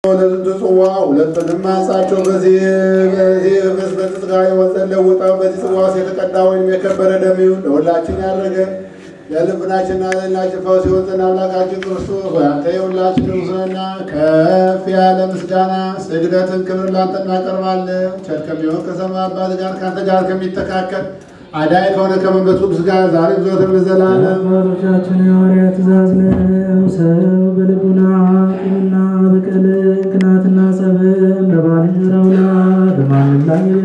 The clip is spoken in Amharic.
ለዝንቱ ጽዋ ሁለቱንም አንሳቸው። በዚህ በዚህ ህብስት በጽጋ የወሰን ለውጠው በዚህ ጽዋ ውስጥ የተቀዳ ወይም የከበረ ደም ይሁን ለሁላችን ያደረገ ለልብናችንና ለላችን ፈውስ የወጠን አምላካችን ክርስቶስ ሆይ አንተ የሁላችን ንጉሥና ከፍ ያለ ምስጋና ስግደትን ክብር ላንተ እናቀርባለን። ቸር ከሚሆን ከሰማይ አባት ጋር ከአንተ ጋር ከሚተካከል አዳይ ከሆነ ከመንፈስ ቅዱስ ጋር ዛሬ ዘወትር ለዘላለም አባቶቻችን የሐዋርያት ትእዛዝ ነው። ሰው በልቡና ቂምና በቀል ቅናትና ጸብን በባልንጀራው ላይ በማንም ላይ